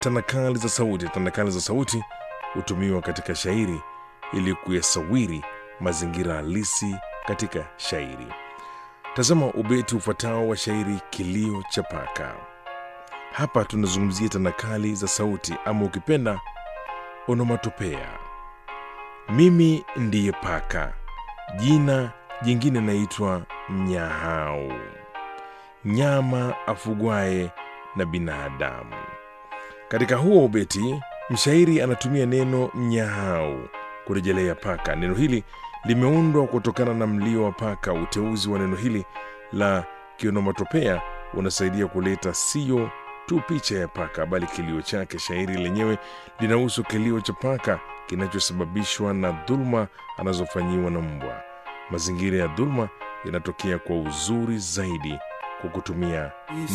tanakali za sauti. Tanakali za sauti hutumiwa katika shairi ili kuyasawiri mazingira halisi katika shairi. Tazama ubeti ufuatao wa shairi Kilio cha Paka. Hapa tunazungumzia tanakali za sauti, ama ukipenda onomatopea. Mimi ndiye paka, jina jingine naitwa mnyahau, nyama afugwaye na binadamu. Katika huo ubeti, mshairi anatumia neno mnyahau kurejelea paka. Neno hili limeundwa kutokana na mlio wa paka. Uteuzi wa neno hili la kionomatopea unasaidia kuleta sio tu picha ya paka, bali kilio chake. Shairi lenyewe linahusu kilio cha paka kinachosababishwa na dhuluma anazofanyiwa na mbwa. Mazingira ya dhuluma yanatokea kwa uzuri zaidi kwa kutumia